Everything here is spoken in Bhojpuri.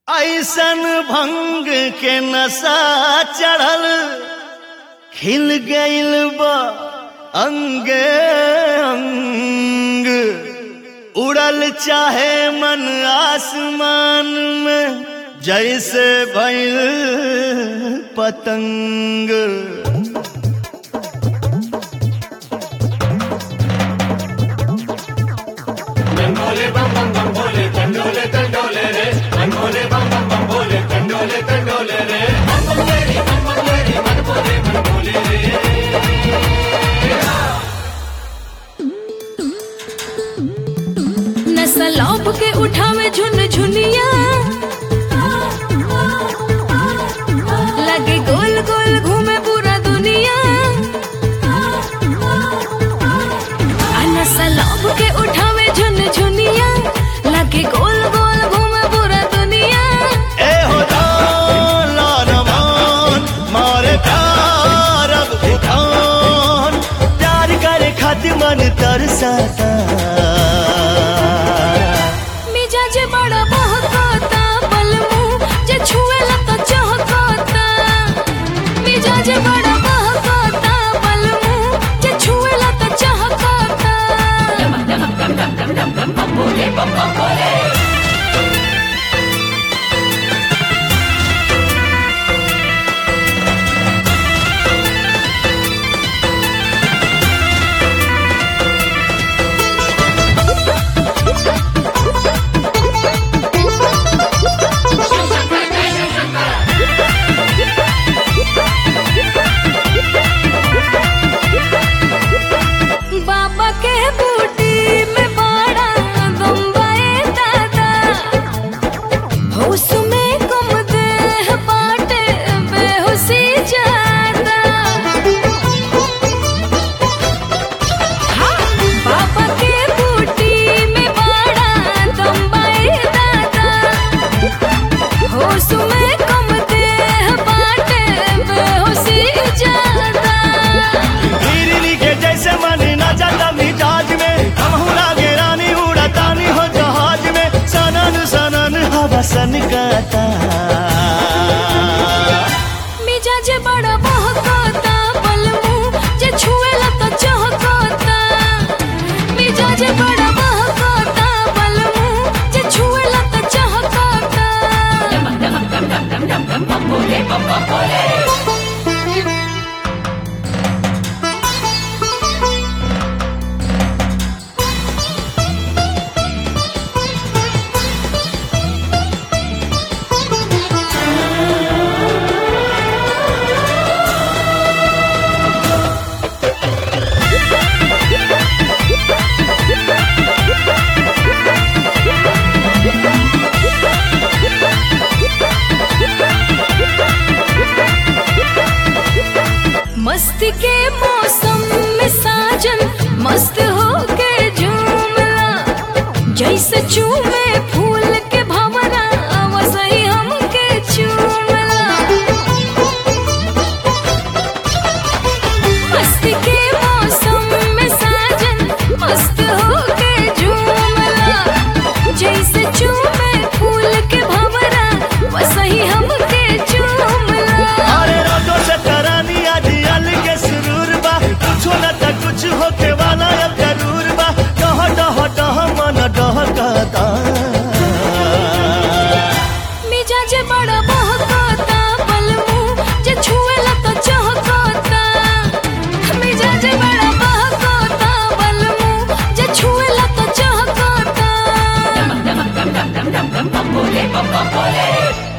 ऐसन भंग के नशा चढ़ल खिल गइल बा अंगे अंग उड़ल चाहे मन आसमान में जैसे भइल पतंग चंडोले बम बम बम भोले चंडोले चंडोले रे चंडोले बम बम बम भोले चंडोले चंडोले रे बम बम लेरी बम बम लेरी मन भोले मन भोले रे नशा लौप के उठावे झुन झुनिया लगे गोल गोल घूमे पूरा दुनिया आ नशा लौप के उठावे झुन झुनिया लगे गोल गोल घूमे पूरा दुनिया ए हो जान लानमान मारे प्यार अब उठान प्यार करे खातिर मन तरसता मिजाज बड़ा बहकता बलमू जे छुएला तो चहकता मिजाज बड़ा बहकता बलमू जे छुएला तो चहकता बाबा के बूटी में बड़ा बम्बई दादा होश में गुम देह बाटे बेहोशी जादा हाँ, बाबा के बूटी में बड़ा बम्बई दादा होश में गुम देह बाटे बेहोशी जादा गिरनी के जैसे मन न जाता मिजाज में हमहू लागे रानी उड़ातानी हो जहाज में सनन सनन हवा सन गाता मिजाज बड़ा बहकता बलमू जे छुएला तो चहकता मिजाज बड़ा बहकता बलमू जे छुएला तो चहकता मस्ती के मौसम में साजन मस्त होके झूमला जैसे चूमे फूल के भंवरा वैसे हमके चूमला मस्ती के मौसम में साजन मस्त होके झूमला जैसे चूमे फूल के भंवरा वैसे हमके चूमला अरे रोजो से तरानी आज अल के सुरूर बा कुछ न त कुछ होके वाला अब जरूर बा डह डह डह मन डह कहता मिजाज बड़ा बहकता बलमू जे छुएला तो चहकता मिजाज बड़ा बहकता बलमू जे छुएला तो चहकता बम भोले बम बम भोले